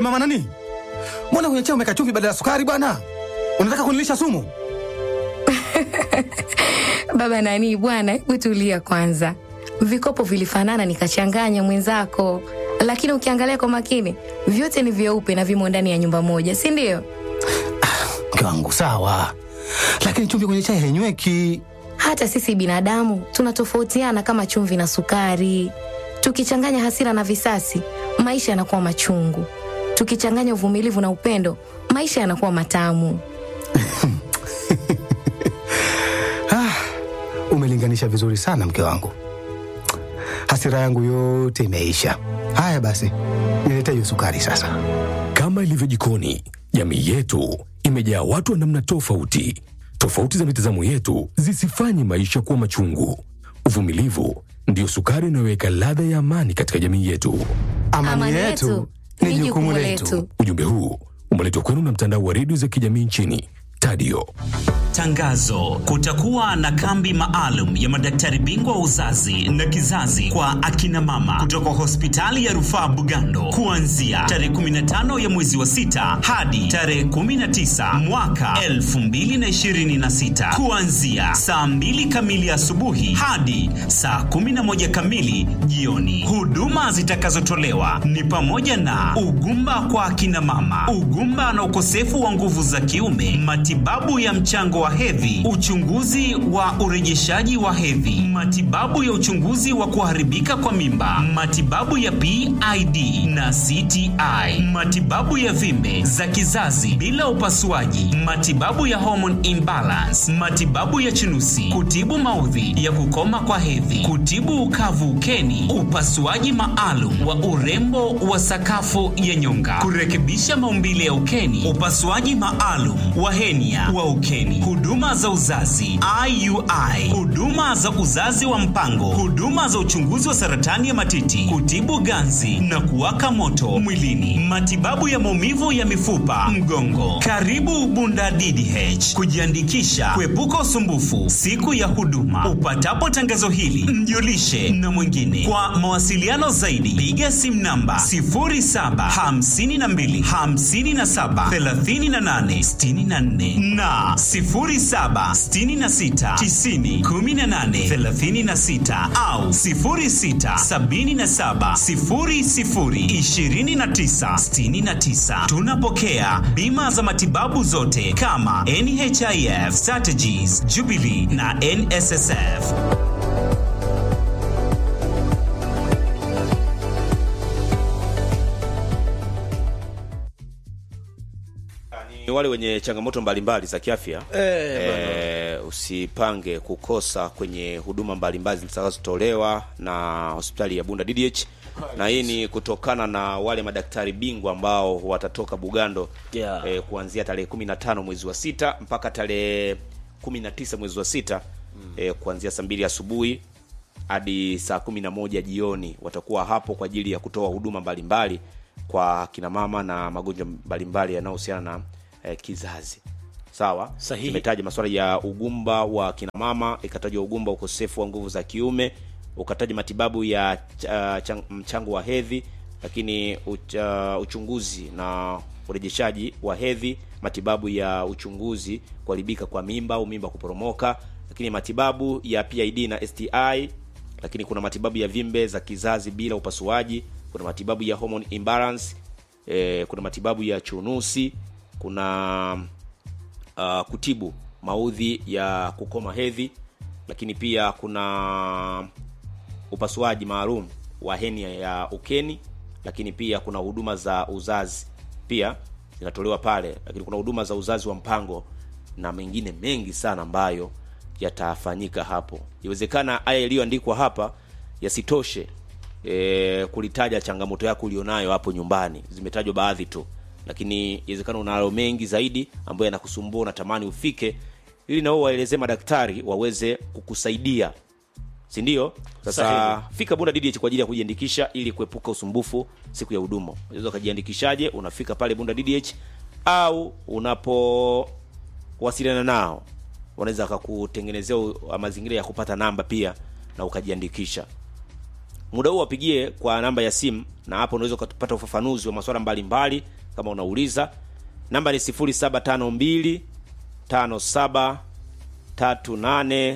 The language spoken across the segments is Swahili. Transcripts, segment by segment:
mama nani, mbona kwenye chai umeka chumvi badala ya sukari bwana? Unataka kunilisha sumu? Baba nani bwana, hebu tulia kwanza. Vikopo vilifanana nikachanganya mwenzako, lakini ukiangalia kwa makini vyote ni vyeupe na vimo ndani ya nyumba moja, si ndio? Mke wangu sawa, lakini chumvi kwenye chai hainyweki. Hata sisi binadamu tunatofautiana kama chumvi na sukari. Tukichanganya hasira na visasi, maisha yanakuwa machungu. Tukichanganya uvumilivu na upendo, maisha yanakuwa matamu. Ah, umelinganisha vizuri sana mke wangu, hasira yangu yote imeisha. Haya basi, nilete hiyo sukari sasa. Kama ilivyo jikoni, jamii yetu imejaa watu wa namna tofauti. Tofauti za mitazamo yetu zisifanye maisha kuwa machungu. Uvumilivu ndiyo sukari inayoweka ladha ya amani katika jamii yetu. Amani, yetu ni jukumu letu. Ujumbe huu umeletwa kwenu na mtandao wa redio za kijamii nchini Tadio. Tangazo: kutakuwa na kambi maalum ya madaktari bingwa wa uzazi na kizazi kwa akina mama kutoka hospitali ya rufaa Bugando kuanzia tarehe 15 ya mwezi wa sita hadi tarehe 19 mwaka 2026 kuanzia saa 2 kamili asubuhi hadi saa 11 kamili jioni. Huduma zitakazotolewa ni pamoja na ugumba kwa akina mama, ugumba na ukosefu wa nguvu za kiume, matibabu ya mchango wa hedhi, uchunguzi wa urejeshaji wa hedhi, matibabu ya uchunguzi wa kuharibika kwa mimba, matibabu ya PID na CTI, matibabu ya vimbe za kizazi bila upasuaji, matibabu ya hormone imbalance, matibabu ya chunusi, kutibu maudhi ya kukoma kwa hedhi, kutibu ukavu ukeni, upasuaji maalum wa urembo wa sakafu ya nyonga, kurekebisha maumbile ya ukeni, upasuaji maalum wa henia wa ukeni, huduma za uzazi IUI, huduma za uzazi wa mpango, huduma za uchunguzi wa saratani ya matiti, kutibu ganzi na kuwaka moto mwilini, matibabu ya maumivu ya mifupa, mgongo. Karibu Bunda DDH kujiandikisha, kuepuka usumbufu siku ya huduma. Upatapo tangazo hili, mjulishe na mwingine. Kwa mawasiliano zaidi, piga simu namba 0752 57 38 64 na 0766 90 18 36 au 0677 00 29 69. Tunapokea bima za matibabu zote kama NHIF, Strategies, Jubilee na NSSF. ni wale wenye changamoto mbalimbali za kiafya e, usipange kukosa kwenye huduma mbalimbali zitakazotolewa na hospitali ya Bunda DDH na hii ni kutokana na wale madaktari bingwa ambao watatoka Bugando Yeah. e, kuanzia tarehe kumi na tano mwezi wa sita mpaka tarehe kumi na tisa mwezi wa sita mm. e, kuanzia saa mbili asubuhi hadi saa kumi na moja jioni watakuwa hapo kwa ajili ya kutoa huduma mbalimbali kwa kina mama na magonjwa mbalimbali yanayohusiana na eh, kizazi sawa Sahihi. imetaja masuala ya ugumba wa kina mama ikatajwa ugumba ukosefu wa nguvu za kiume ukataja matibabu ya uh, chang, mchango wa hedhi lakini uch, uh, uchunguzi na urejeshaji wa hedhi matibabu ya uchunguzi kuharibika kwa mimba au mimba kuporomoka lakini matibabu ya PID na STI lakini kuna matibabu ya vimbe za kizazi bila upasuaji kuna matibabu ya hormone imbalance eh, kuna matibabu ya chunusi kuna uh, kutibu maudhi ya kukoma hedhi lakini pia kuna upasuaji maalum wa henia ya ukeni lakini pia kuna huduma za uzazi pia zinatolewa pale lakini kuna huduma za uzazi wa mpango na mengine mengi sana ambayo yatafanyika hapo iwezekana haya yaliyoandikwa hapa yasitoshe e, kulitaja changamoto yako ulionayo hapo nyumbani zimetajwa baadhi tu lakini iwezekana unayo mengi zaidi ambayo yanakusumbua unatamani ufike ili nao waelezee madaktari waweze kukusaidia si ndio sasa Sahihi. fika bunda ddh kwa ajili ya kujiandikisha ili kuepuka usumbufu siku ya huduma unaweza ukajiandikishaje unafika pale bunda ddh au unapowasiliana nao wanaweza wakakutengenezea u- mazingira ya kupata namba pia na ukajiandikisha muda huu wapigie kwa namba ya simu na hapo unaweza ukapata ufafanuzi wa masuala mbalimbali kama unauliza namba ni 0752 57 38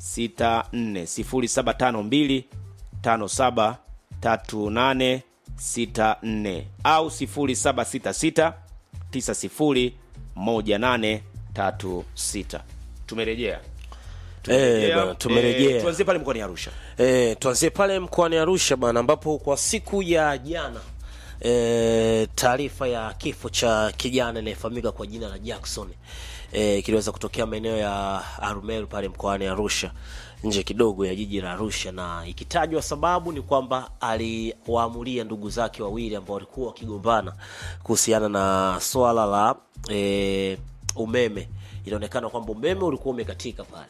64 0752 57 38 64 au 0766 90 1836 tumerejea Eh, bwana, tumerejea. Eh, tuanzie pale mkoani arusha E, tuanzie pale mkoani Arusha bana, ambapo kwa siku ya jana e, taarifa ya kifo cha kijana anayefahamika kwa jina la Jackson e, kiliweza kutokea maeneo ya Arumeru pale mkoani Arusha, nje kidogo ya jiji la Arusha, na ikitajwa sababu ni kwamba aliwaamulia ndugu zake wawili ambao walikuwa wakigombana kuhusiana na swala la e, umeme. Inaonekana kwamba umeme ulikuwa umekatika pale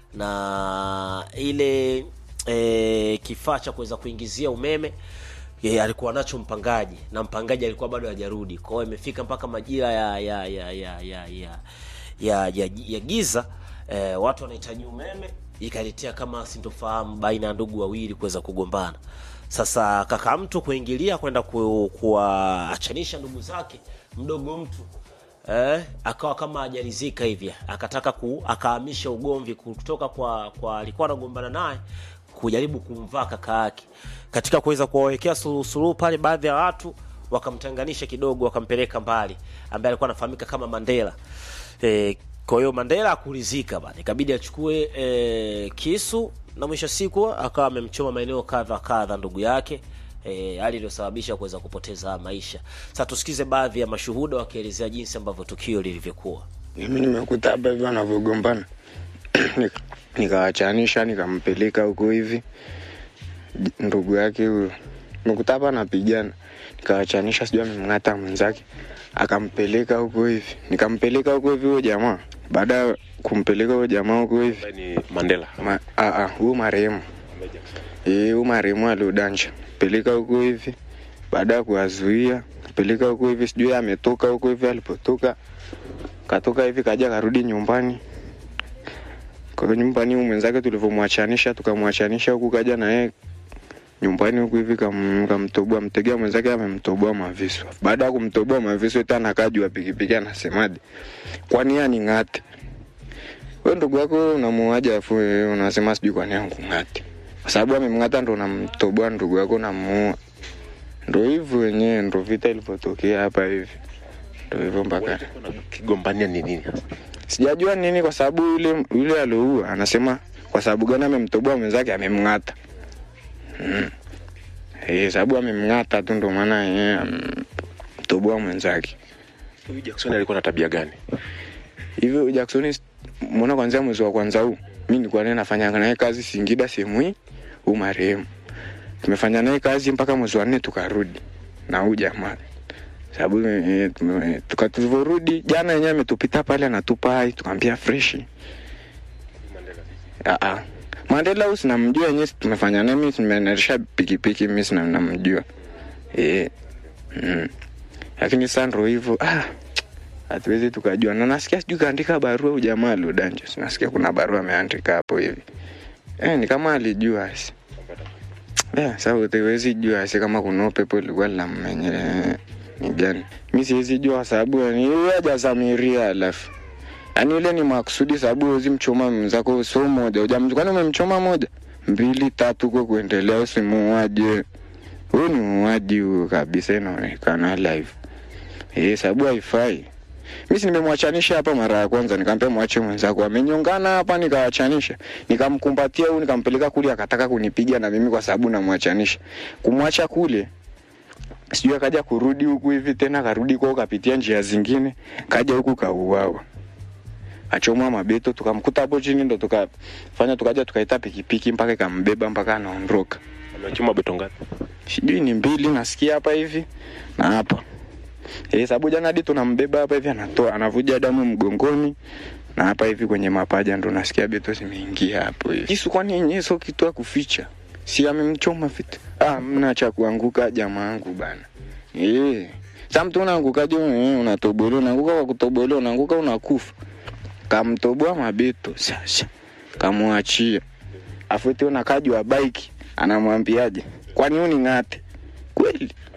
na ile e, kifaa cha kuweza kuingizia umeme e, alikuwa nacho mpangaji na mpangaji alikuwa bado hajarudi kwao imefika mpaka majira ya ya ya ya ya ya, ya, ya, ya giza e, watu wanahitaji umeme ikaletea kama sintofahamu baina ya ndugu wawili kuweza kugombana sasa kaka mtu kuingilia kwenda ku, kuwaachanisha ndugu zake mdogo mtu eh, akawa kama hajalizika hivi akataka ku akahamisha ugomvi kutoka kwa kwa alikuwa anagombana naye kujaribu kumvaa kaka yake katika kuweza kuwawekea suluhu suluhu pale baadhi ya watu wakamtenganisha kidogo wakampeleka mbali ambaye alikuwa anafahamika kama Mandela eh, kwa hiyo Mandela akulizika bana ikabidi achukue eh, kisu na mwisho siku akawa amemchoma maeneo kadha kadha ndugu yake eh, hali iliyosababisha kuweza kupoteza maisha. Sasa tusikize baadhi ya mashuhuda wakielezea jinsi ambavyo tukio lilivyokuwa. mimi nimekuta hapa hivi wanavyogombana Nika- nikawachanisha nikampeleka huko hivi J- ndugu yake huyo nimekuta hapa anapigana nikawachanisha sijui amemng'ata mwenzake akampeleka huko hivi nikampeleka huko hivi huyo jamaa baada ya kumpeleka huyo jamaa huko hivi ni Mandela. Ma- ah, ah, huyu marehemu Eh, huyu marehemu aliodanja peleka huko hivi baada ya kuwazuia peleka huko hivi sijui ametoka huko hivi alipotoka katoka hivi kaja karudi nyumbani kwa nyumbani huyu mwenzake tulivyomwachanisha tukamwachanisha huku kaja na yeye nyumbani huku hivi kam- kamtoboa mtegea mwenzake amemtoboa mavisu baada ya kumtoboa mavisu tena akajua pikipiki anasemaje kwani yeye aning'ate we ndugu yako unamuaja afu wewe unasema sijui kwani ankung'ate kwa sababu amemng'ata ndo unamtoboa ndugu yako unamuua ndo hivyo wenyewe ndo vita ilivyotokea hapa hivi ndo hivyo mpaka Kigombania ni nini? sijajua nini kwa sababu yule yule alioua anasema kwa sababu gani amemtoboa mwenzake amemng'ata mm. Eh, sababu amemng'ata tu ndo maana yeye amemtoboa mwenzake Huyu Jackson alikuwa na tabia gani? hivyo Jackson mbona kwanzia mwezi wa kwanza huu mi nilikuwa naye nafanya naye kazi Singida sehemu hii huu marehemu tumefanya naye kazi mpaka mwezi wa nne tukarudi na huu jamaa sababu eh, tume- tuka tulivyorudi jana yenyewe ametupita pale anatupa hai tukamwambia freshi Ah, ah. Mandela huyu sinamjua yenyewe tumefanya naye mimi nimeendesha pikipiki mimi sina namjua eh mm. lakini sasa ndo hivyo ah hatuwezi tukajua na nasikia sijui kaandika barua huyu jamaa aliodanjo nasikia kuna barua ameandika hapo hivi eh, ni kama alijua si yeah, sa utawezi jua si kama kuna upepo ilikuwa linammenye ni gani mi siwezi jua kwa sababu yani huyu hajasamiria alafu yaani ile ni makusudi sababu huwezi mchoma mwenzako so moja ujamj kwani umemchoma moja mbili tatu kwa kuendelea usimuaje huyu ni muuaji huyu kabisa inaonekana live eh, sababu haifai mi si nimemwachanisha hapa mara ya kwanza nikampea mwache mwenzako amenyongana hapa nikawachanisha nikamkumbatia huyu nikampeleka kule akataka kunipiga na mimi kwa sababu namwachanisha kumwacha kule sijui akaja kurudi huku hivi tena karudi kwao kapitia njia zingine kaja huku kauawa achomwa mabeto tukamkuta hapo chini ndo tukafanya tukaja tukaita pikipiki mpaka ikambeba mpaka anaondoka Amechoma beto ngapi? sijui ni mbili nasikia hapa hivi na hapa eh, sababu jana hadi tunambeba hapa hivi anatoa anavuja damu mgongoni na hapa hivi kwenye mapaja ndo nasikia beto zimeingia hapo hivi. Kisu kwani yenyewe sio kitu ya kuficha, si amemchoma vitu. Ah, mna cha kuanguka jamaa yangu bana. Eh, sasa mtu unaangukaje? eh, Unatobolewa, unaanguka kwa kutobolewa, unaanguka unakufa. Kamtoboa mabeto sasa, kamwachia afu eti unakajwa bike, anamwambiaje? Kwani uning'ate kweli?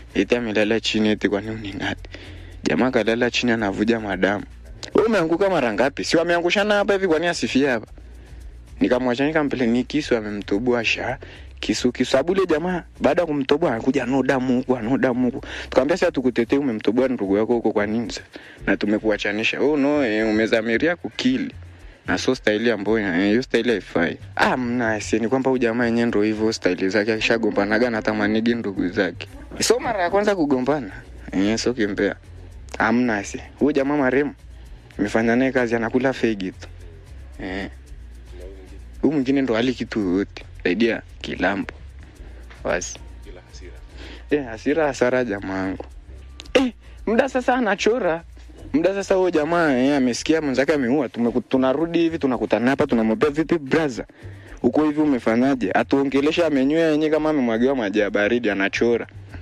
eti amelala chini eti kwani uning'ate jamaa kalala chini anavuja madamu we umeanguka mara ngapi si wameangushana hapa hivi kwani asifie hapa nikamwacha nikampele ni kisu amemtoboa sha kisu kisu sababu ile jamaa baada ya kumtoboa anakuja no damu huku ano damu huku tukamwambia sasa tukutetee umemtoboa ndugu yako huko kwa nini sasa na tumekuachanisha oh no eh, umezamiria kukili na so staili ambayo ina- hiyo staili haifai ah mna ni kwamba huyu jamaa yenyewe ndo hivyo staili zake akishagombanaga na tamanigi ndugu zake so mara ya kwanza kugombana eh, so kimbea amna si huyu jamaa maremu imefanya naye kazi anakula fegi tu eh huyu mwingine ndo hali kitu yoyote saidia kilambo basi eh, hasira hasara jamaangu eh, muda sasa anachora muda sasa huyo jamaa eh, amesikia mwenzake ameua tumeku- tunarudi hivi tunakutana hapa tunamwambia vipi braza huko hivi umefanyaje atuongelesha amenywea yenyewe kama amemwagiwa maji ya baridi anachora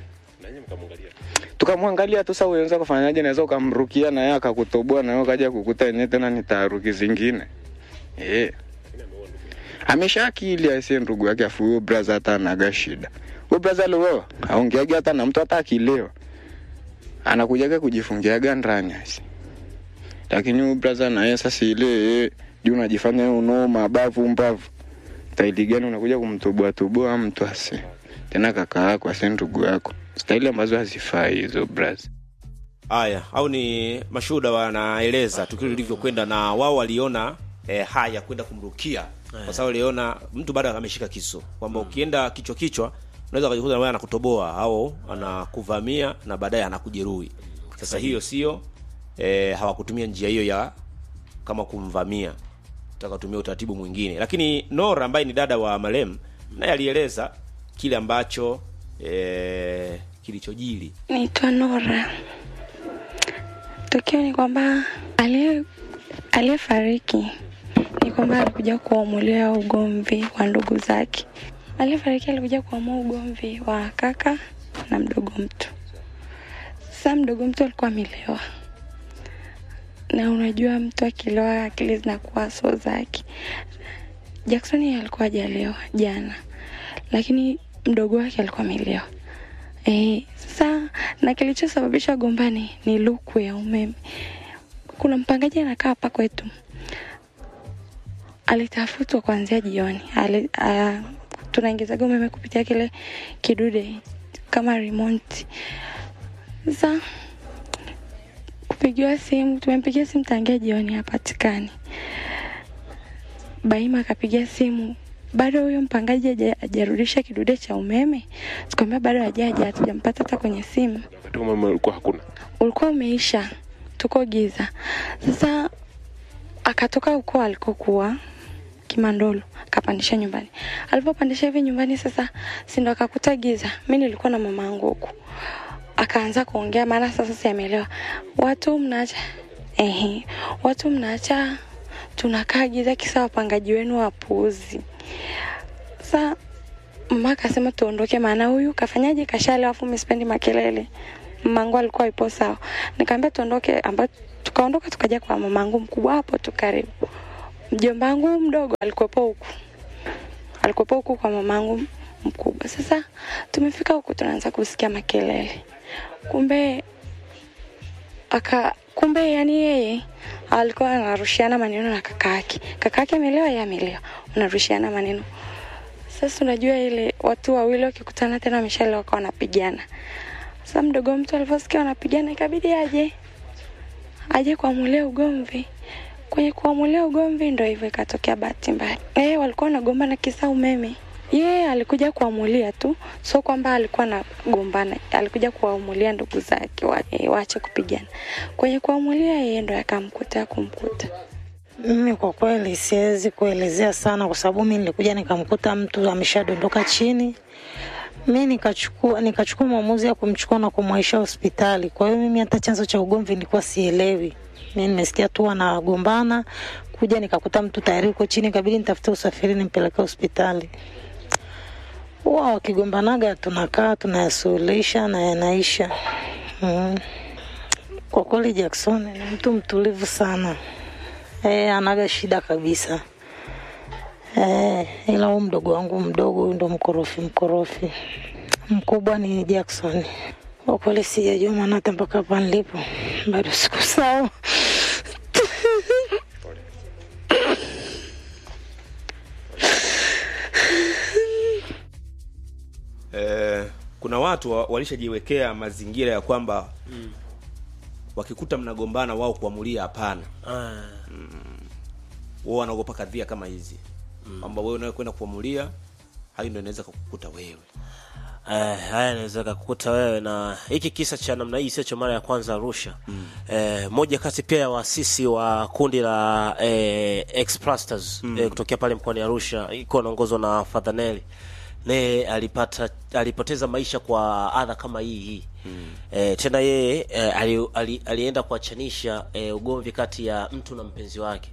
tukamwangalia tu sasa unaweza kufanyaje naweza ukamrukia na yeye akakutoboa na wewe ukaja kukuta yenyewe tena ni taharuki zingine eh amesha akili aise ndugu yake afu huyo braza hata anaga shida huyo braza aliwewa aongeage hata na mtu hata akilewa anakujaga kujifungiaga ndani aise lakini huyu braza naye sasa ile eh, juu unajifanya wewe unao mabavu mbavu staili gani unakuja kumtoboa toboa mtu ase tena kaka yako ase ndugu yako staili ambazo hazifai hizo braza haya au ni mashuhuda wanaeleza tukio lilivyokwenda na wao waliona eh, haya kwenda kumrukia kwa sababu waliona mtu bado ameshika kisu kwamba ukienda kichwa kichwa unaweza ukajikuta na wewe anakutoboa au anakuvamia na baadaye anakujeruhi sasa hiyo sio eh, hawakutumia njia hiyo ya kama kumvamia takatumia utaratibu mwingine lakini nora ambaye ni dada wa marem naye alieleza kile ambacho eh, kilichojili Naitwa Nora. Tukio ni kwamba aliye aliyefariki ni kwamba alikuja kuamulia ugomvi wa ndugu zake. Aliyefariki alikuja kuamua ugomvi wa kaka na mdogo mtu. Sasa mdogo mtu alikuwa amelewa, na unajua mtu akilewa akili zinakuwa so zake. Jackson yeye alikuwa hajalewa jana, lakini mdogo wake alikuwa amelewa. Eh, sasa na kilichosababisha gombani ni luku ya umeme. Kuna mpangaji anakaa hapa kwetu, alitafutwa kuanzia jioni. Ali, uh, tunaingizaga umeme kupitia kile kidude kama remote. Sasa kupigiwa simu, tumempigia simu tangia jioni, hapatikani. Baima akapigia simu bado huyo mpangaji haja- hajarudisha kidude cha umeme. Tukamwambia bado hajaja, hatujampata hata kwenye simu, wakati umeme ulikuwa hakuna ulikuwa umeisha, tuko giza. Sasa akatoka huko alikokuwa Kimandolo akapandisha nyumbani. Alipopandisha hivi nyumbani sasa, si ndo akakuta giza. Mimi nilikuwa na mama yangu huku, akaanza kuongea, maana sasa siamelewa. Watu mnaacha ehe, watu mnaacha tunakaa giza, kisa wapangaji wenu wapuuzi. Sasa mama akasema tuondoke, maana huyu kafanyaje, kashalewa, afu mimi sipendi makelele. Mamangu alikuwa ipo sawa, nikamwambia tuondoke, ambapo tukaondoka tukaja kwa mamangu mkubwa hapo tu karibu. Mjomba wangu mdogo alikuwepo huku, alikuwepo huku kwa mamangu mkubwa. Sasa tumefika huku, tunaanza kusikia makelele, kumbe aka kumbe yani yeye alikuwa anarushiana maneno na kaka yake. Kaka yake amelewa, yeye amelewa, unarushiana maneno. Sasa unajua ile watu wawili wakikutana tena wameshalewa kwa wanapigana. Sasa mdogo mtu alivyosikia wanapigana, ikabidi aje aje kuamulia ugomvi. Kwenye kuamulia ugomvi ndo hivyo ikatokea bahati mbaya. Eh, walikuwa wanagombana kisa umeme. Yeye alikuja kuamulia tu, sio kwamba alikuwa anagombana. Alikuja kuamulia ndugu zake wa, eh, waache kupigana. Kwenye kuamulia yeye ndo yakamkuta kumkuta. Mimi kwa kweli siwezi kuelezea sana, kwa sababu mimi nilikuja nikamkuta mtu ameshadondoka chini, mi nikachukua nikachukua maamuzi ya kumchukua na kumwaisha hospitali. Kwa hiyo mimi hata chanzo cha ugomvi nilikuwa sielewi. Mi nimesikia tu wanagombana, kuja nikakuta mtu tayari uko chini, kabidi nitafute usafiri nimpeleke hospitali. Huwa wakigombanaga tunakaa tunayasuluhisha na yanaisha. Mm. Kwa kweli Jackson ni mtu mtulivu sana. Eh, anaga shida kabisa. Eh, ila huyu mdogo wangu mdogo huyu ndo mkorofi mkorofi. Mkubwa ni Jackson. Kwa kweli sijajua, maana hata mpaka hapa nilipo bado siku sawa. eh, kuna watu wa- walishajiwekea mazingira ya kwamba wakikuta mnagombana wao kuamulia hapana Ah, wao wanaogopa kadhia kama hizi kwamba wewe unawe kwenda kuamulia hayo ndio inaweza kukukuta wewe Eh, haya inaweza kakukuta wewe na hiki kisa cha namna hii sio cha mara ya kwanza Arusha. Mm. Eh, moja kati pia ya waasisi wa kundi la eh, Explasters mm. eh, kutokea pale mkoani Arusha iko anaongozwa na Father Nelly. Naye alipata alipoteza maisha kwa adha kama hii hii. Mm. Eh, tena yeye eh, ali, ali, alienda kuachanisha eh, ugomvi kati ya mtu na mpenzi wake.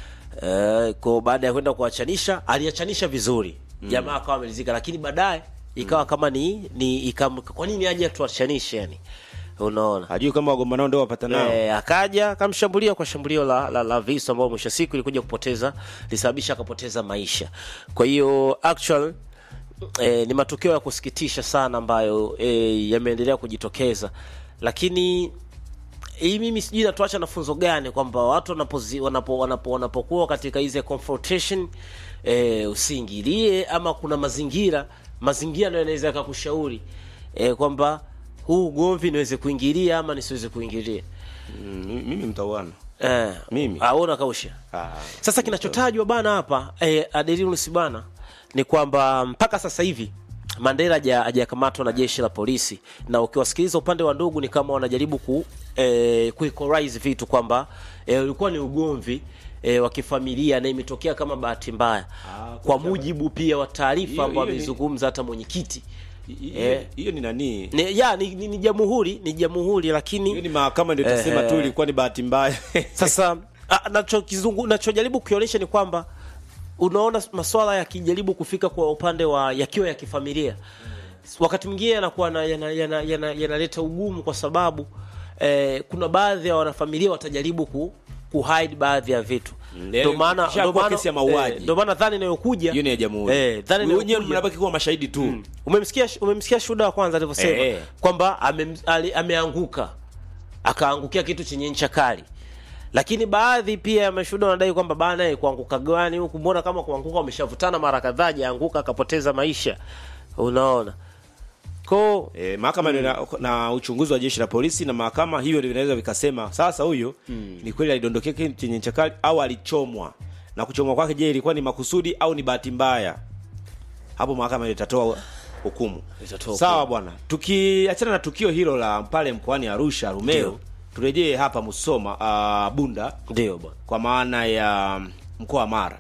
Eh, kwa baada ya kwenda kuachanisha aliachanisha vizuri mm. jamaa akawa amelizika lakini baadaye ikawa kama ni ni ikam, kwa nini aje tuachanishe yani unaona hajui kama wagombanao ndio wapatanao e, akaja akamshambulia kwa shambulio la, la, la visu ambao mwisho wa siku ilikuja kupoteza lisababisha akapoteza maisha kwa hiyo actual e, ni matukio ya kusikitisha sana ambayo e, yameendelea kujitokeza lakini hii mimi sijui natuacha na funzo gani kwamba watu wanapozi, wanapo, wanapo, wanapokuwa katika hizi confrontation e, usiingilie ama kuna mazingira mazingira ndio yanaweza yakakushauri e, kwamba huu ugomvi niweze kuingilia ama nisiweze kuingilia mm, mimi mtauana eh, Mimi? aona kausha ah, sasa kinachotajwa bana hapa eh, Adelinus bana ni kwamba mpaka sasa hivi Mandela haja- hajakamatwa na jeshi la polisi, na ukiwasikiliza upande wa ndugu ni kama wanajaribu ku eh, kuequalize vitu kwamba eh, ulikuwa ni ugomvi eh, wa kifamilia na imetokea kama bahati mbaya Ah, kwa mujibu pia wa taarifa Hiyo- ambayo hiyo ni- amezungumza hata mwenyekiti hiyo Eh. hiyo ni nani ni, ya ni, ni, ni jamhuri ni jamhuri lakini hiyo ni mahakama ndio itasema Eh, tu eh. ilikuwa ni bahati mbaya sasa ah, nachokizungu nachojaribu kukionyesha ni kwamba unaona maswala yakijaribu kufika kwa upande wa yakiwa ya kifamilia wakati mwingine yanakuwa na- yana- yana- yana- yanaleta ugumu kwa sababu eh, kuna baadhi ya wanafamilia watajaribu ku kuhide baadhi ya vitu ndio maana ikishakuwa ndio maana kesi ya mauaji. eh, ndio maana dhani inayokuja hiyo ni ya jamhuri eh, dhani wenyewe inayokuja mnabaki kuwa mashahidi tu umemsikia umemsikia shuhuda wa kwanza alivyosema Eh. kwamba ame, ali, ameanguka akaangukia kitu chenye ncha kali lakini baadhi pia ya mashuhuda wanadai kwamba bana eh, kuanguka gani huku mbona kama kuanguka wameshavutana mara kadhaa jaanguka akapoteza maisha unaona ko E, mahakama mm. na, na uchunguzi wa jeshi la polisi na mahakama hivyo ndio vinaweza vikasema sasa huyo ni kweli alidondokea kitu chenye ncha kali au alichomwa na kuchomwa kwake je ilikuwa ni makusudi au ni bahati mbaya hapo mahakama ndio itatoa hukumu Itatoa sawa hukumu. bwana tukiachana na tukio hilo la pale mkoani arusha rumeo Ndio. turejee hapa musoma uh, bunda ndio bwana kwa maana ya mkoa wa Mara.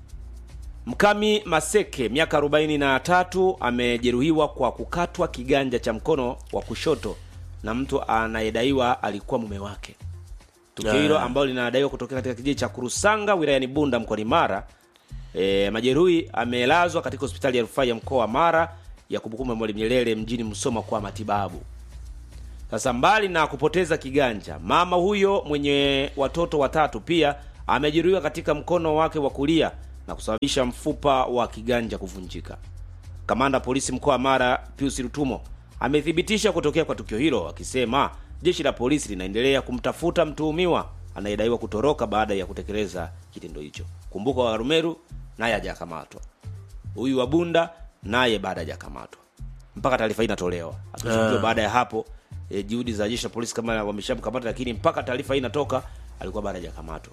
Mkami Maseke miaka 43 amejeruhiwa kwa kukatwa kiganja cha mkono wa kushoto na mtu anayedaiwa alikuwa mume wake. Tukio hilo Ah. ambalo linadaiwa kutokea katika kijiji cha Kurusanga wilayani Bunda mkoani Mara. E, majeruhi amelazwa katika hospitali ya rufaa ya mkoa wa Mara ya kumbukumbu ya Mwalimu Nyerere mjini Musoma kwa matibabu. Sasa mbali na kupoteza kiganja, mama huyo mwenye watoto watatu pia amejeruhiwa katika mkono wake wa kulia na kusababisha mfupa wa kiganja kuvunjika. Kamanda polisi mkoa wa Mara Pius Rutumo amethibitisha kutokea kwa tukio hilo akisema jeshi la polisi linaendelea kumtafuta mtuhumiwa anayedaiwa kutoroka baada ya kutekeleza kitendo hicho. Kumbuka wa Rumeru naye hajakamatwa, huyu wa Bunda naye baada hajakamatwa mpaka taarifa hii inatolewa. Akishuhudiwa Ah. baada ya hapo e, juhudi za jeshi la polisi kama wameshamkamata, lakini mpaka taarifa hii inatoka alikuwa bado hajakamatwa.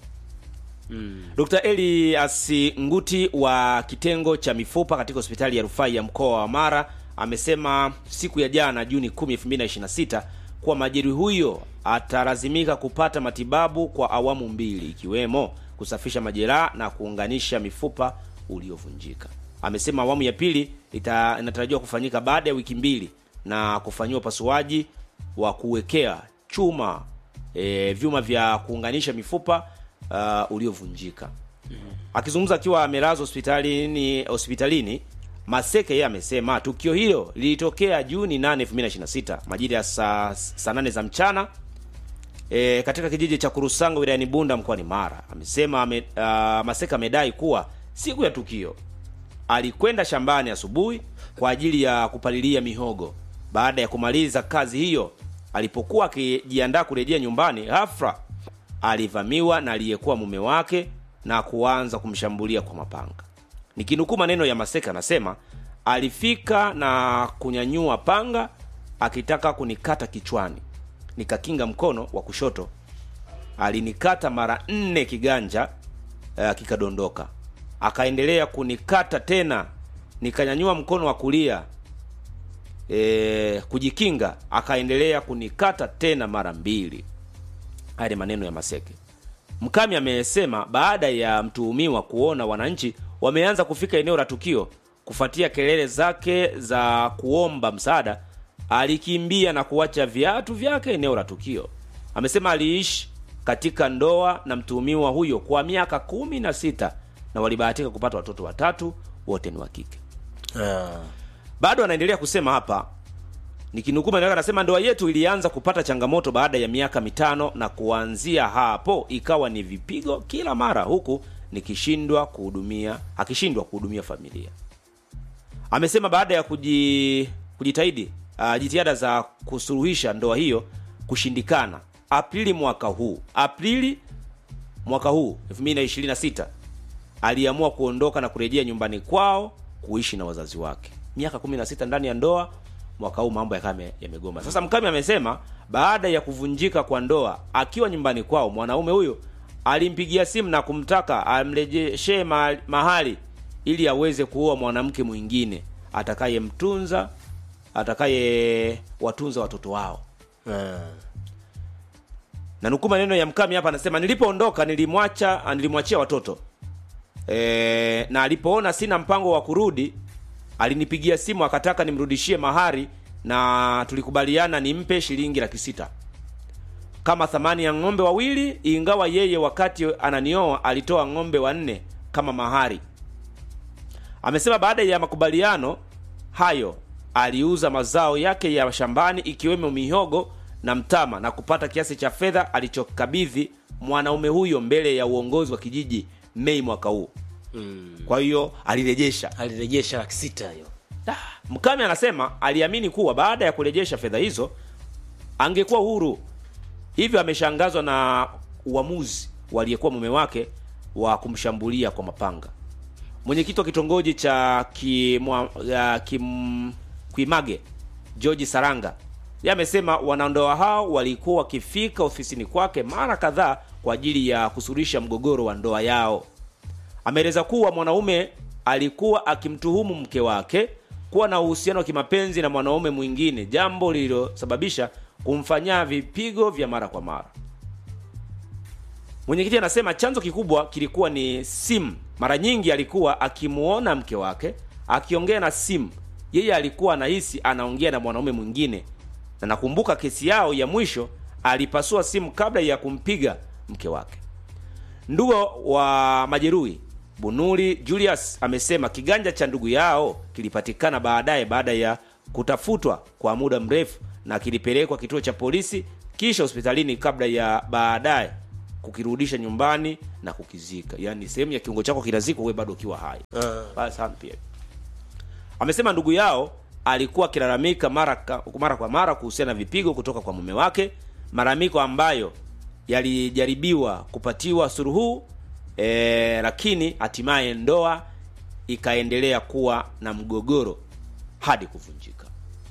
Dr. Elias Nguti wa kitengo cha mifupa katika hospitali ya rufaa ya mkoa wa Mara amesema siku ya jana Juni 10, 2026 kuwa majeruhi huyo atalazimika kupata matibabu kwa awamu mbili ikiwemo kusafisha majeraha na kuunganisha mifupa uliovunjika. Amesema awamu ya pili ita, inatarajiwa kufanyika baada ya wiki mbili na kufanyiwa upasuaji wa kuwekea chuma e, vyuma vya kuunganisha mifupa uh, uliovunjika. Akizungumza akiwa amelazwa hospitalini hospitalini Maseke, yeye amesema tukio hilo lilitokea Juni 8, 2026 majira ya saa saa nane za mchana e, katika kijiji cha Kurusanga wilayani Bunda mkoani Mara. Amesema ame, uh, Maseke amedai kuwa siku ya tukio alikwenda shambani asubuhi kwa ajili ya kupalilia mihogo baada ya kumaliza kazi hiyo alipokuwa akijiandaa kurejea nyumbani ghafla alivamiwa na aliyekuwa mume wake na kuanza kumshambulia kwa mapanga nikinukuu maneno ya maseka anasema alifika na kunyanyua panga akitaka kunikata kichwani nikakinga mkono wa kushoto alinikata mara nne kiganja uh, kikadondoka akaendelea kunikata tena nikanyanyua mkono wa kulia e, kujikinga akaendelea kunikata tena mara mbili haya ni maneno ya maseke mkami amesema baada ya mtuhumiwa kuona wananchi wameanza kufika eneo la tukio kufuatia kelele zake za kuomba msaada alikimbia na kuacha viatu vyake eneo la tukio amesema aliishi katika ndoa na mtuhumiwa huyo kwa miaka kumi na sita na walibahatika kupata watoto watatu wote ni wa kike bado anaendelea kusema hapa nikinukuu maneno yake anasema ndoa yetu ilianza kupata changamoto baada ya miaka mitano na kuanzia hapo ikawa ni vipigo kila mara huku nikishindwa kuhudumia akishindwa kuhudumia familia amesema baada ya kuji, kujitahidi uh, jitihada za kusuluhisha ndoa hiyo kushindikana aprili mwaka huu aprili mwaka huu 2026 aliamua kuondoka na kurejea nyumbani kwao kuishi na wazazi wake miaka 16 ndani ya ndoa mwaka huu mambo yakawa yame- yamegoma sasa mkami amesema baada ya kuvunjika kwa ndoa akiwa nyumbani kwao mwanaume huyo alimpigia simu na kumtaka amrejeshee ma- mahali ili aweze kuoa mwanamke mwingine atakayemtunza atakaye watunza watoto wao na nukuu maneno ya mkami hapa anasema nilipoondoka nilimwacha nilimwachia watoto e, na alipoona sina mpango wa kurudi alinipigia simu akataka nimrudishie mahari na tulikubaliana nimpe shilingi laki sita kama thamani ya ng'ombe wawili ingawa yeye wakati ananioa alitoa ng'ombe wanne kama mahari amesema baada ya makubaliano hayo aliuza mazao yake ya shambani ikiwemo mihogo na mtama na kupata kiasi cha fedha alichokabidhi mwanaume huyo mbele ya uongozi wa kijiji mei mwaka huu mm. kwa hiyo alirejesha alirejesha laki sita hiyo mkame anasema aliamini kuwa baada ya kurejesha fedha hizo angekuwa huru hivyo ameshangazwa na uamuzi waliyekuwa mume wake wa kumshambulia kwa mapanga mwenyekiti wa kitongoji cha kimwa, ya kim, kuimage george saranga ye amesema wanandoa hao walikuwa wakifika ofisini kwake mara kadhaa kwa ajili ya kusuluhisha mgogoro wa ndoa yao ameeleza kuwa mwanaume alikuwa akimtuhumu mke wake kuwa na uhusiano wa kimapenzi na mwanaume mwingine jambo lililosababisha kumfanyia vipigo vya mara kwa mara mwenyekiti anasema chanzo kikubwa kilikuwa ni simu mara nyingi alikuwa akimuona mke wake akiongea na simu yeye alikuwa anahisi anaongea na mwanaume mwingine na nakumbuka kesi yao ya mwisho alipasua simu kabla ya kumpiga mke wake ndugu wa majeruhi bunuli julius amesema kiganja cha ndugu yao kilipatikana baadaye baada ya kutafutwa kwa muda mrefu na kilipelekwa kituo cha polisi kisha hospitalini kabla ya baadaye kukirudisha nyumbani na kukizika yaani sehemu ya kiungo chako kinazikwa wewe bado ukiwa hai Baya sana pia amesema ndugu yao alikuwa akilalamika mara, ka- mara kwa mara kuhusiana na vipigo kutoka kwa mume wake malalamiko ambayo yalijaribiwa kupatiwa suruhu e, lakini hatimaye ndoa ikaendelea kuwa na mgogoro hadi kuvunjika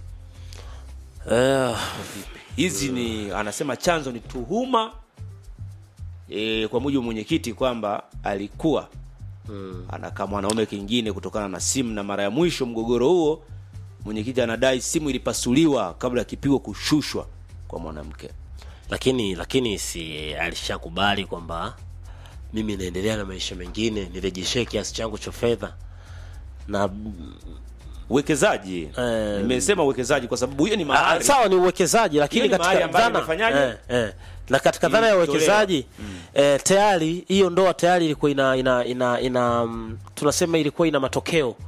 Eh, hizi ni anasema chanzo ni tuhuma e, kwa mujibu wa mwenyekiti kwamba alikuwa mm. anakaa mwanaume kingine kutokana na simu na mara ya mwisho mgogoro huo mwenyekiti anadai simu ilipasuliwa kabla ya kipigo kushushwa kwa mwanamke lakini lakini si alishakubali kwamba mimi naendelea na maisha mengine nirejeshee kiasi changu cha fedha na uwekezaji Eh, nimesema uwekezaji kwa sababu hiyo ni Ah, mahari sawa ni uwekezaji lakini Hiyo ni mahali katika ambayo dhana imefanyaje? eh, eh, na katika dhana ya Ilitolewa. uwekezaji eh, tayari hiyo ndoa tayari ilikuwa ina ina ina, ina mm, tunasema ilikuwa ina matokeo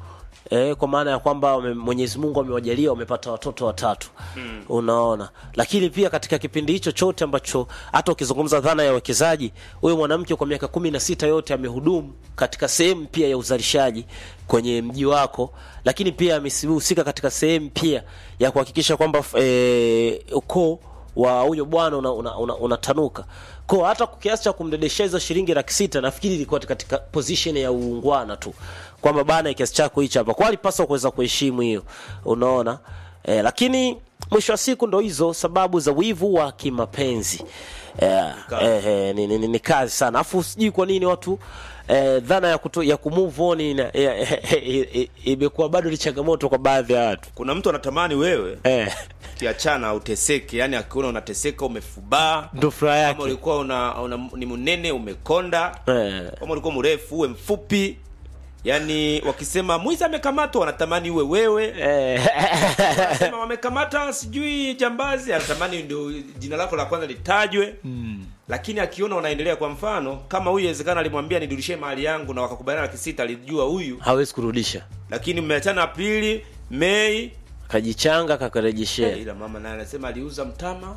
eh, kwa maana ya kwamba wame- Mwenyezi Mungu amewajalia wamepata watoto watatu mm. Unaona, lakini pia katika kipindi hicho chote ambacho hata ukizungumza dhana ya uwekezaji, huyo mwanamke kwa miaka kumi na sita yote amehudumu katika sehemu pia ya uzalishaji kwenye mji wako, lakini pia amehusika katika sehemu pia ya kuhakikisha kwamba eh, ukoo wa huyo bwana unatanuka una, una, unatanuka. kwa hata kwa kiasi cha kumdedeshea hizo shilingi laki sita nafikiri ilikuwa katika position ya uungwana tu kwamba bana kiasi chako hicho hapa kwa alipaswa kuweza kuheshimu hiyo unaona eh, lakini mwisho wa siku ndo hizo sababu za wivu wa kimapenzi eh, eh, eh, ni, ni, ni, ni kazi sana afu sijui kwa nini watu eh, dhana ya, kuto, ya kumove on ina- ya- eh, eh, eh, imekuwa bado ni changamoto kwa baadhi ya watu kuna mtu anatamani wewe eh, kiachana uteseke yani akiona unateseka umefubaa ndo furaha kama yake ulikuwa una, una, ni mnene umekonda eh. kama ulikuwa mrefu uwe mfupi yani wakisema mwizi amekamatwa wanatamani uwe wewe Eh. Wanasema wamekamata sijui jambazi anatamani ndio jina lako la kwanza litajwe mm. lakini akiona unaendelea kwa mfano kama huyu inawezekana alimwambia nirudishie mali yangu na wakakubaliana laki sita alijua huyu hawezi kurudisha lakini mmeachana aprili mei kajichanga kakarejeshea ila mama naye anasema aliuza mtama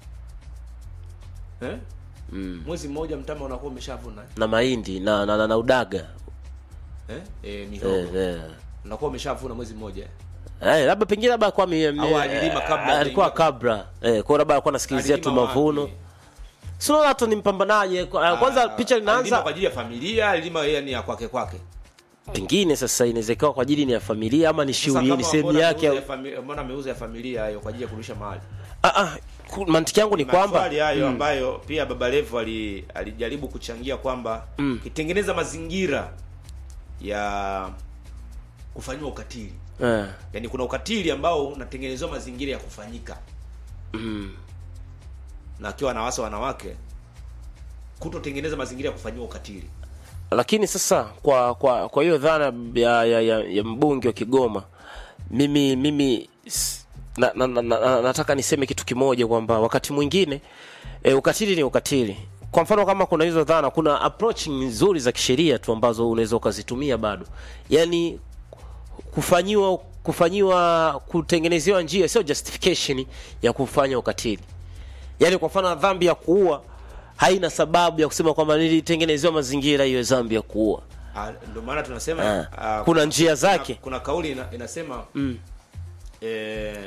eh? mm. mwezi mmoja mtama unakuwa umeshavuna na mahindi na, na, na, na udaga eh? eh, mihogo eh, eh. unakuwa umeshavuna mwezi mmoja Eh, labda pengine labda alikuwa mi- mi- Au alilima kabla eh, alikuwa hajaingia kabla eh, kwa labda alikuwa anasikilizia tu Alilima mavuno wapi? sio hata ni mpambanaji eh, kwa- kwanza Ah, picha alilima linaanza kwa ajili ya familia alilima yeye ni ya kwake kwake pengine sasa inawezekana kwa ajili ni ya familia ama ni Sasa shughuli kama ni sehemu mbona yake ameuza au- ya fami- mbona ameuza ya familia hayo kwa ajili ya kurudisha mali ah, ah, ku- mantiki yangu ni kwamba maswali hayo Mm. ambayo pia baba levo ali, alijaribu kuchangia kwamba Mm. kitengeneza mazingira ya kufanyiwa ukatili eh, yaani kuna ukatili ambao unatengenezewa mazingira ya kufanyika mm, na akiwa anawasa wanawake kutotengeneza mazingira ya kufanyiwa ukatili lakini sasa kwa kwa kwa hiyo dhana ya, ya, ya, ya mbunge wa Kigoma mimi mimi s- na, na, na, na, nataka niseme kitu kimoja kwamba wakati mwingine e, ukatili ni ukatili kwa mfano kama kuna hizo dhana kuna approach nzuri za kisheria tu ambazo unaweza ukazitumia bado yani kufanyiwa kufanyiwa kutengenezewa njia sio justification ya kufanya ukatili yaani kwa mfano dhambi ya kuua haina sababu ya kusema kwamba nilitengenezewa mazingira hiyo dhambi ya kuua Ah, ndio maana tunasema Ah. ah, Kuna njia kuna- zake. kuna kauli ina, inasema mm. eh,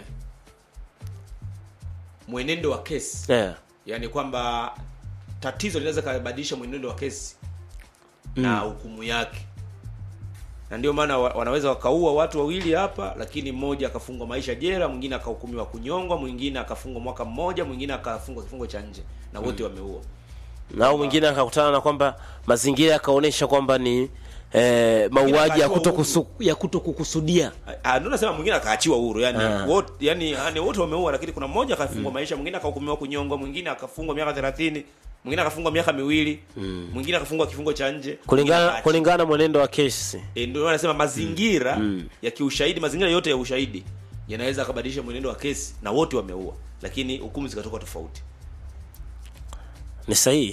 mwenendo wa kesi yeah. yaani kwamba tatizo linaweza kabadilisha mwenendo wa kesi na hukumu yake na ndio maana wa- wanaweza wakaua watu wawili hapa lakini mmoja akafungwa maisha jela mwingine akahukumiwa kunyongwa mwingine akafungwa mwaka mmoja mwingine akafungwa kifungo cha nje na wote wameua na au mwingine akakutana na kwamba mazingira yakaonyesha kwamba ni eh, mauaji ya akaachiwa kuto huru. kusu, ya kuto kukusudia Ah, ndio nasema mwingine akaachiwa huru yani Ah. wote yani, yani wote wameua lakini kuna mmoja akafungwa maisha mwingine akahukumiwa kunyongwa mwingine akafungwa miaka 30 mwingine akafungwa miaka miwili mwingine akafungwa kifungo cha nje mwingine kulingana akaachiwa. kulingana na mwenendo wa kesi E, ndio anasema mazingira ya kiushahidi mazingira yote ya ushahidi yanaweza akabadilisha mwenendo wa kesi na wote wameua lakini hukumu zikatoka tofauti ni sahihi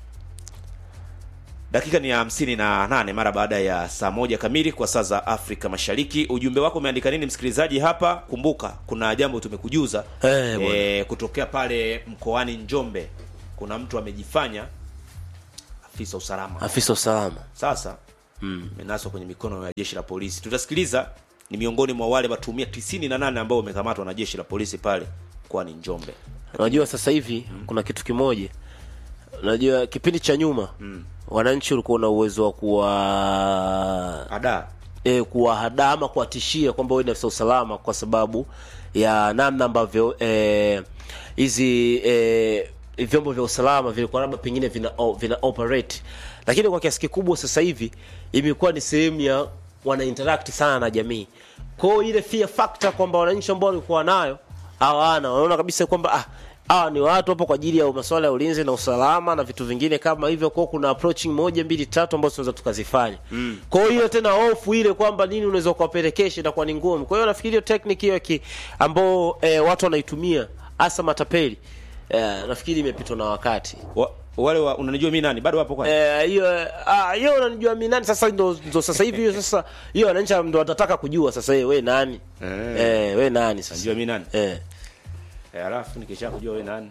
dakika ni ya hamsini na nane mara baada ya saa moja kamili kwa saa za afrika mashariki ujumbe wako umeandika nini msikilizaji hapa kumbuka kuna jambo tumekujuza Eh, bwana. e, kutokea pale mkoani njombe kuna mtu amejifanya afisa usalama afisa usalama sasa menaswa kwenye mikono ya jeshi la polisi tutasikiliza ni miongoni mwa wale watumia tisini na nane ambao wamekamatwa na jeshi la polisi pale mkoani njombe unajua sasa hivi kuna kitu kimoja unajua kipindi cha nyuma wananchi ulikuwa na uwezo wa kuwa ada e, kuwahadaa ama kuwatishia kwamba wewe ni afisa usalama kwa sababu ya namna ambavyo eh, hizi e, vyombo vya usalama vilikuwa labda pengine vina, o- vina operate lakini kwa kiasi kikubwa sasa hivi imekuwa ni sehemu ya wana interact sana na jamii kwao ile fear factor kwamba wananchi ambao walikuwa nayo hawana wanaona kabisa kwamba ah hawa ni watu hapo kwa ajili ya masuala ya ulinzi na usalama na vitu vingine kama hivyo kwao kuna approaching moja mbili tatu ambazo tunaweza tukazifanya mm. kwa hiyo tena hofu ile kwamba nini unaweza kuwapelekesha inakuwa ni ngumu kwa hiyo nafikiri hiyo technique hiyo ki- ambao eh, watu wanaitumia hasa matapeli eh, nafikiri imepitwa na wakati wa, wale wa, unanijua mimi nani bado wapo kwani Eh, hiyo ah, hiyo unanijua mimi nani sasa ndo, ndo sasa hivi hiyo sasa hiyo wananchi ndo watataka kujua sasa wewe we nani Eh. eh, we nani sasa unajua mimi nani eh. eh, alafu nikisha kujua wewe nani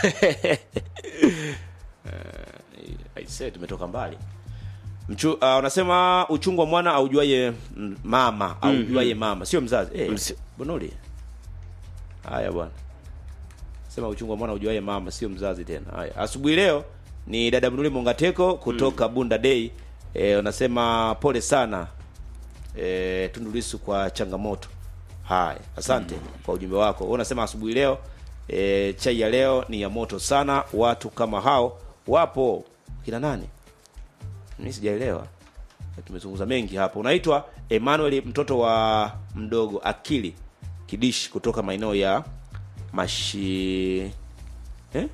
aise tumetoka mbali Mchu, uh, unasema uchungu wa mwana aujuaye mm, mama aujuaye mama sio mzazi eh, Msi- bonoli haya bwana sema uchungu wa mwana aujuaye mama sio mzazi tena haya asubuhi leo ni dada mnuli mongateko kutoka bunda day eh, unasema pole sana eh, Tundu Lissu kwa changamoto haya asante kwa ujumbe wako Wewe unasema asubuhi leo e, chai ya leo ni ya moto sana watu kama hao wapo kina nani mimi sijaelewa tumezungumza mengi hapo unaitwa Emmanuel mtoto wa mdogo akili kidishi kutoka maeneo ya mashi eh?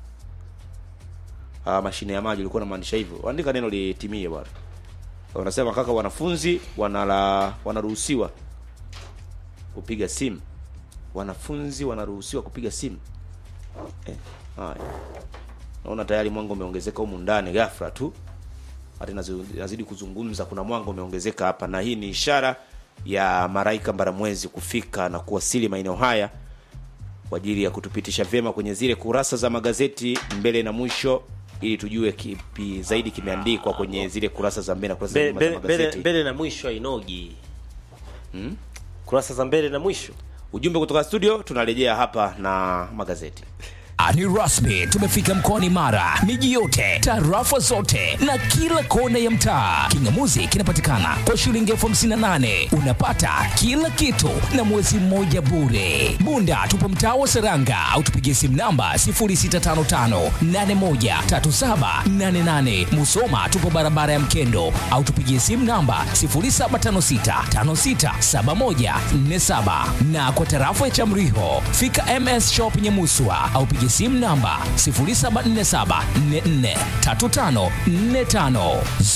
ah, mashine ya maji ulikuwa unamaanisha hivyo andika neno litimie bwana wanasema kaka wanafunzi wanala wanaruhusiwa kupiga simu wanafunzi wanaruhusiwa kupiga simu eh, haya naona tayari mwanga umeongezeka humu ndani ghafla tu hata nazi- nazidi kuzungumza kuna mwanga umeongezeka hapa na hii ni ishara ya maraika mbaramwezi kufika na kuwasili maeneo haya kwa ajili ya kutupitisha vyema kwenye zile kurasa za magazeti mbele na mwisho ili tujue kipi zaidi kimeandikwa kwenye zile kurasa za mbele na kurasa za Be- nyuma za be- mbele, magazeti mbele na mwisho hainogi kurasa za mbele na mwisho ujumbe kutoka studio tunarejea hapa na magazeti Ah, ni rasmi tumefika mkoani mara miji yote tarafa zote na kila kona ya mtaa kingamuzi kinapatikana kwa shilingi elfu hamsini na nane unapata kila kitu na mwezi mmoja bure bunda tupo mtaa wa seranga au tupigie simu namba 0655813788 musoma tupo barabara ya mkendo au tupigie simu namba 0756567147 na kwa tarafa ya chamriho fika ms shop nyemuswa au pigie simu namba 0747443545